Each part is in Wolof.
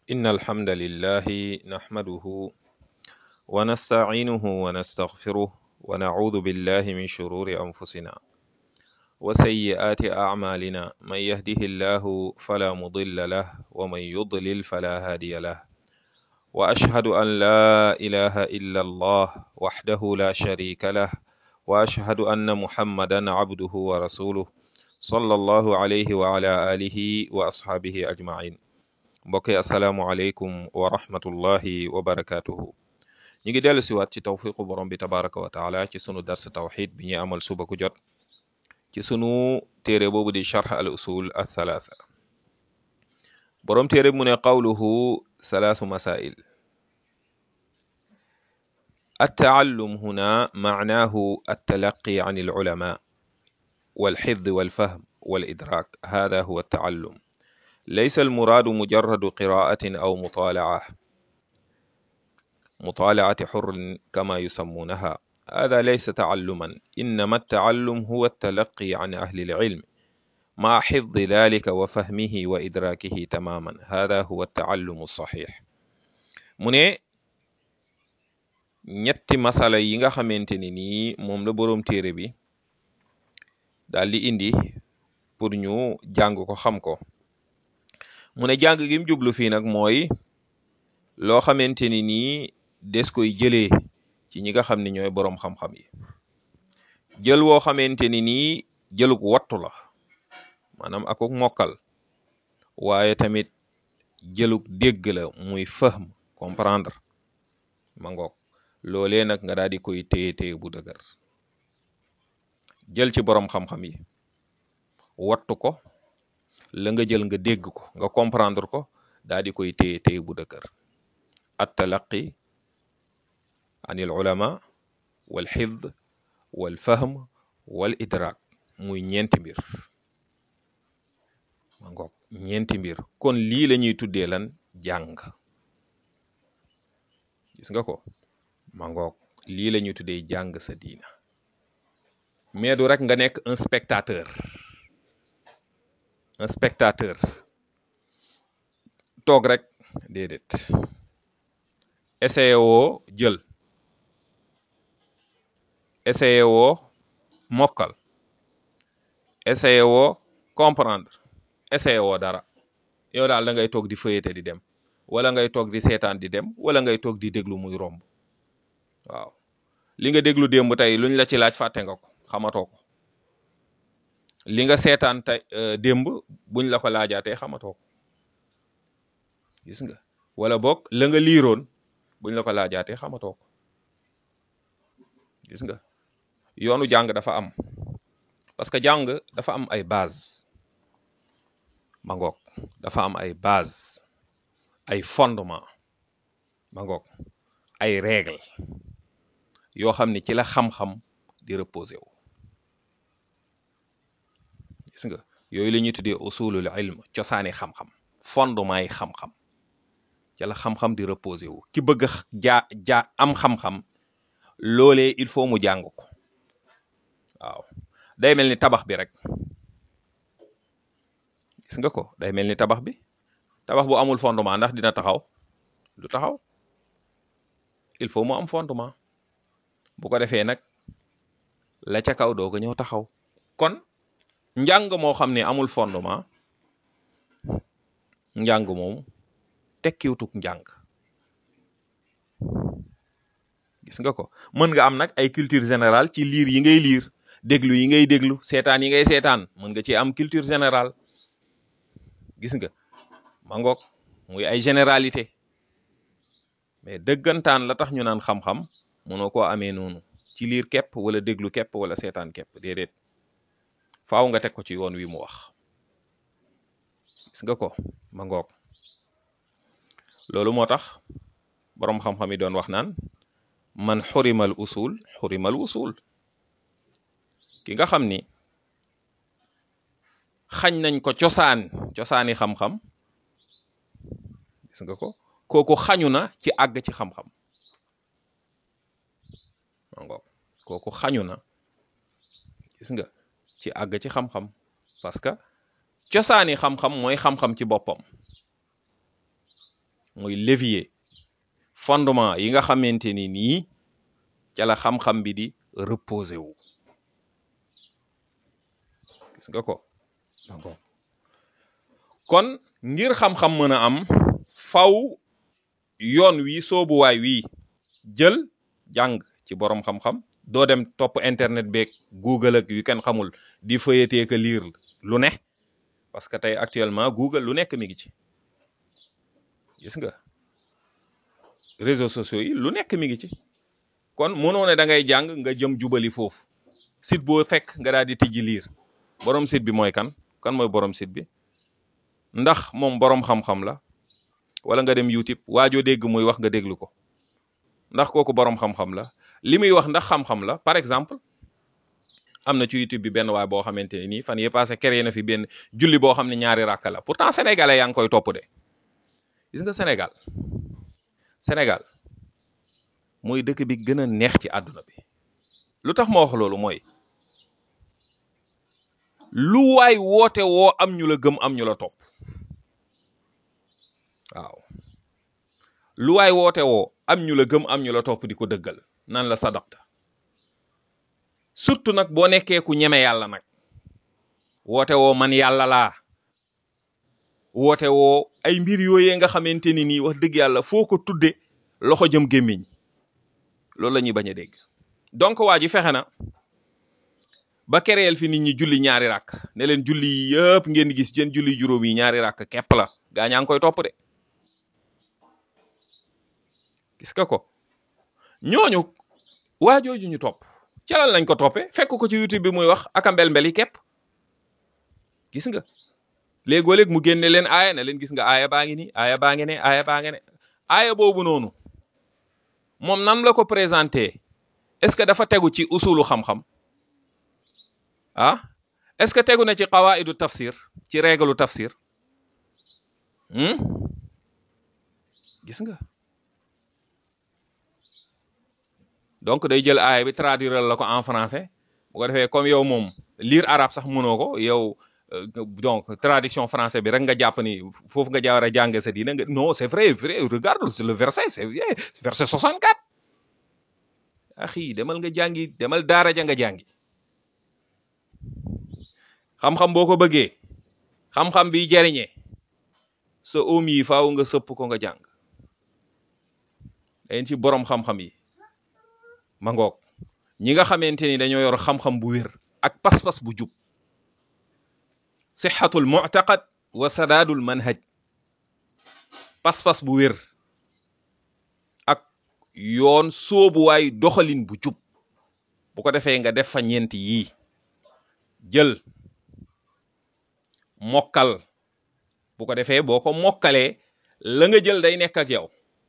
إن الحمد لله نحمده ونستعينه ونستغفره ونعوذ بالله من شرور أنفسنا وسيئات أعمالنا من يهده الله فلا مضل له ومن يضلل فلا هادي له وأشهد أن لا إله إلا الله وحده لا شريك له وأشهد أن محمدا عبده ورسوله صلى الله عليه وعلى آله وأصحابه أجمعين mbokk yi asalaamualeykum wa rahmatullahi wa barakaatuhu ñu ngi dellu siwaat ci tawfiqu borom bi tabaraka wa taala ci sunu dars tawxid bi ñuy amal suba ku jot ci sunu téere boobu di charx al usul al thalatha borom téere bi mu ne qawluhu thalathu masail التعلم هنا معناه التلقي عن العلماء والحفظ والفهم والإدراك هذا هو التعلم ليس المراد مجرد قراءة أو مطالعة مطالعة حر كما يسمونها هذا ليس تعلما إنما التعلم هو التلقي عن أهل العلم مع حفظ ذلك وفهمه وإدراكه تماما هذا هو التعلم الصحيح mu ne ñetti masala yi nga xamante ni nii moom la boroom téere bi daal di indi pour ñu jàng ko xam ko mu ne jàng gi mu jublu fii nag mooy loo xamante ni nii des koy jëlee ci ñi nga xam ne ñooy boroom xam-xam yi jël woo xamante ni nii jëlug wattu la maanaam akuk mokkal waaye tamit jëlug dégg la muy fahm comprendre ma ngoog loolee nag nga daal di koy téye téye bu dëgër jël ci boroom xam-xam yi wattu ko la nga jël nga dégg ko nga comprendre ko daal di koy téye téye bu dëgër at talaqi an il ulama wal xifd wal fahm wal idrak muy ñeenti mbir ma ngoog ñeenti mbir kon lii la ñuy tuddee lan jàng gis nga ko ma ngoog lii la ñuy tuddee jàng sa diina mais du rek nga nekk un spectateur un spectateur toog rek déedéet essayé woo jël essayé woo mokkal essayé woo comprendre essayé woo dara yow daal da ngay toog di fëyete di dem wala ngay toog di seetaan di dem wala ngay toog di déglu muy romb waaw li nga déglu démb tey luñ la ci laaj fàtte nga ko xamatoo ko li nga seetaan tey démb buñ la ko laajaatee xamatoo ko gis nga wala boog la nga liiroon buñ la ko laajaatee xamatoo ko gis nga yoonu jàng dafa am parce que jàng dafa am ay base ma ngoog dafa am ay base ay fondement ma ngoog ay règle yoo xam ne ci la xam-xam di reposé wu gis nga yooyu la ñuy tuddee usulul ilm cosaani xam-xam fondement yi xam-xam ci la xam-xam di reposé wu ki bëgg jaa jaa am xam-xam loolee il faut mu jàng ko waaw day mel ni tabax bi rek gis nga ko day mel ni tabax bi tabax bu amul fondement ndax dina taxaw du taxaw il faut mu am fondement bu ko defee nag la ca kaw doo ko ñëw taxaw kon njàng moo xam ne amul fondement njàng moom tekkiwutuk njàng gis nga ko mën nga am nag ay culture générale ci liir yi ngay liir déglu yi ngay déglu seetaan yi ngay seetaan mën nga ci am culture générale gis nga ma ngoog muy ay généralité mais dëggantaan la tax ñu naan xam-xam mënoo koo amee noonu ci liir képp wala déglu képp wala seetaan képp déedéet faaw nga teg ko ci yoon wi mu wax gis nga ko ma ngoog loolu moo tax boroom xam-xam yi doon wax naan man xurimal usul xurimal usul ki nga xam ni xañ nañ ko cosaan cosaani xam-xam gis nga ko kooku xañu na ci àgg ci xam-xam ma ngoog kooku xañu na gis nga ci àgg ci xam-xam parce que cosaani xam-xam mooy xam-xam ci boppam mooy levier fondement yi nga xamante ni nii ca la xam-xam bi di reposer wu gis nga ko d'accord kon ngir xam-xam mën a am faw yoon wi soobuwaay wi jël jàng ci borom xam-xam doo dem topp internet beeg google ak yu kenn xamul di feuilleter que lire lu ne parce que tey actuellement google lu nekk mi ngi ci gis nga réseaux sociaux yi lu nekk mi ngi ci kon mënoo ne da ngay jàng nga jëm jubali foofu site boo fekk nga daal di tijji liir borom site bi mooy kan kan mooy borom site bi ndax moom borom xam-xam la wala nga dem YouTube waajoo dégg muy wax nga déglu ko ndax kooku borom xam-xam la li muy wax ndax xam-xam la par exemple am na ci YouTube bi benn waay boo xamante ne nii fan yii passé créé na fi benn julli boo xam ne ñaari rakk la pourtant sénégalais yaa ngi koy topp de gis nga Sénégal Sénégal mooy dëkk bi gën a neex ci àdduna bi lu tax ma wax loolu mooy lu waay woote woo am ñu la gëm am ñu la topp waaw lu waay woote woo am ñu la gëm am ñu la topp di ko dëggal nan la sadaqta surtout nag boo nekkee ku ñeme yàlla nag woote woo man yàlla laa woote woo ay mbir yooyee nga xamante ni nii wax dëgg yàlla foo ko tudde loxo jëm gémmiñ loolu la ñuy bañ a dégg donc waa ji fexe na ba kereel fi nit ñi julli ñaari rakk ne leen julli yi yëpp ngeen gis jën julli juróom yi ñaari rakk képp la gaa ñaa ngi koy topp de gis nga ko ñooñu waa jooju ñu topp calal lañ ko toppee fekk ko ci YouTube bi muy wax aka mbel-mbel yi képp gis nga léegoo léeg mu génne leen aaya ne leen gis nga aaya baa ngi ni aaya baa ngi ne aaya baa ngi ne aaya boobu noonu moom nam la ko présenté est-ce que dafa tegu ci usulu xam-xam ah est-ce que tegu na ci qawaidu tafsir ci règlu tafsir gis nga donc day jël aaya bi traduire la ko en français bu ko defee comme yow moom lire arabe sax mënoo ko yow donc traduction français bi rek nga jàpp ni foofu nga jaar a jàng sa diina nga non c'est vrai vrai regarde le verset c'est vrai verset 64 axi demal nga jàngi demal daara ja nga jàngi xam-xam boo ko bëggee xam-xam bi jariñee sa oom yi faaw nga sëpp ko nga jàng dañ ci borom xam-xam yi ma ngoog ñi nga xamante ni dañoo yor xam-xam bu wér ak pas-pas bu jub sixatul mu'taqad wa sadaadul manhaj pas-pas bu wér ak yoon soobuwaay doxalin bu jub bu ko defee nga def fa ñeenti yii jël mokkal bu ko defee boo ko mokkalee la nga jël day nekk ak yow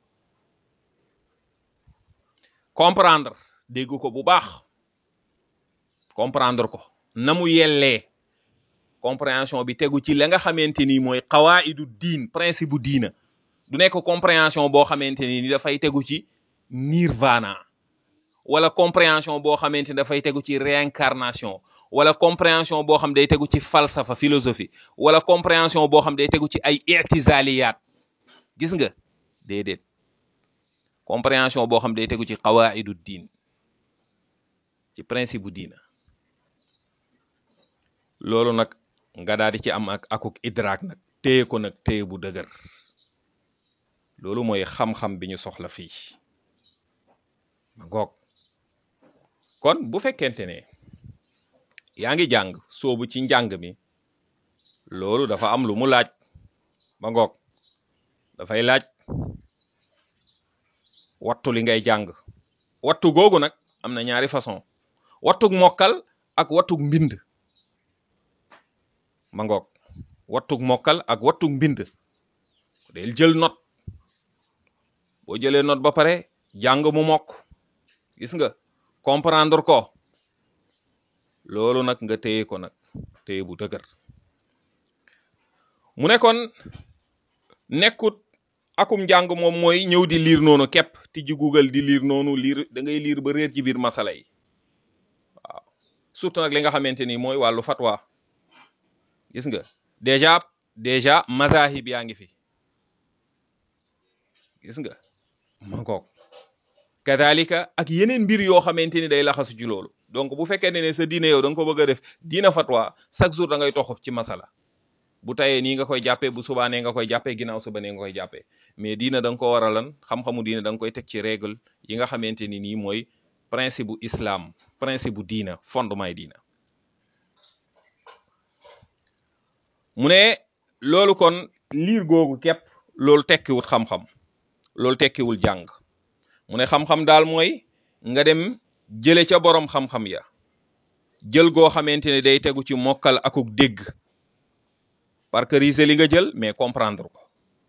comprendre dégg ko bu baax comprendre ko na mu yellee compréhension bi tegu ci la nga xamante ni mooy xawaidu diin principe bu diina du nekk compréhension boo xamante ni dafay tegu ci nirvana wala compréhension boo xamante ni dafay tegu ci réincarnation wala compréhension boo xam day tegu ci falsafa philosophie wala compréhension boo xam day tegu ci ay i'tizaliyaat gis nga déedéet compréhension boo xam day tegu ci qawaidu diin ci principe bu diina loolu nag nga daal di ci am ak akuk idraak nag téye ko nag téye bu dëgër loolu mooy xam-xam bi ñu soxla fii ma goog kon bu fekkente ne yaa ngi jàng soobu ci njàng mi loolu dafa am lu mu laaj ma ngoog dafay laaj wattu li ngay jàng wattu googu nag am na ñaari façon wattug mokkal ak wattug mbind ma ngoog wattug mokkal ak wattug mbind del jël note boo jëlee note ba pare jàng mu mokk gis nga comprendre ko loolu nag nga téye ko nag téye bu dëgër mu ne kon nekkut akum njàng moom mooy ñëw di liir noonu képp tijji Google di liir noonu liir da ngay liir ba réer ci biir masala yi waaw surtout nag li nga xamante ni mooy wàllu fatwa gis nga déjà déjà mazahib yaa ngi fi gis nga ma ngoog kadalika ak yeneen mbir yoo xamante ni day laxasu ci loolu donc bu fekkee ne ne sa diine yow da nga ko bëgg a def diina fatwa chaque jour da ngay toxu ci masala bu tayee nii nga koy jàppee bu subaanee nga koy jàppee ginnaaw suba nee nga koy jàppee mais diina da nga ko war a lan xam-xamu diina da nga koy teg ci règle yi nga xamante ni nii mooy principe bu islam principe bu diina fondement yi diina mu ne loolu kon liir googu képp loolu tekkiwul xam-xam loolu tekkiwul jàng mu ne xam-xam daal mooy nga dem jële ca borom xam-xam ya jël goo xamante ne day tegu ci mokkal akuk dégg parce que riise li nga jël mais comprendre ko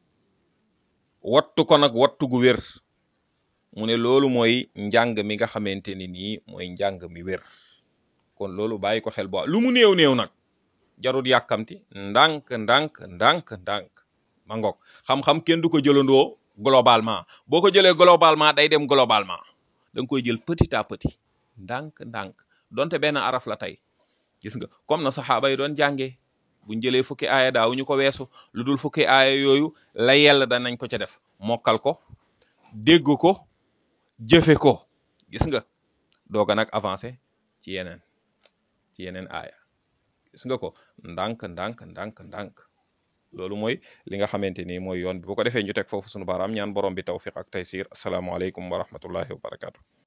wattu ko nag wattu gu wér mu ne loolu mooy njàng mi nga xamante ni nii mooy njàng mi wér kon loolu bàyyi ko xel bo lu mu néew néew nag jarul yàkkamti ndànk ndànk ndànk ndànk ma ngoog xam-xam kenn du ko jëlandoo globalement boo ko jëlee globalement day dem globalement da nga koy jël petit à petit ndànk ndànk donte benn araf la tey gis nga comme na saxaaba yi doon jàngee buñ jëlee fukki aaya daaw ñu ko weesu lu dul fukki aaya yooyu la yell danañ ko ca def mokkal ko dégg ko jëfe ko gis nga doog a nag avancé ci yeneen ci yeneen aaya gis nga ko ndànk ndànk ndànk ndànk loolu mooy li nga xamante ni mooy yoon bi bu ko defee ñu teg foofu sunu baaraam ñaan borom bi tawfiq ak taysir asalaamaaleykum wa rahmatullahi wa barakatu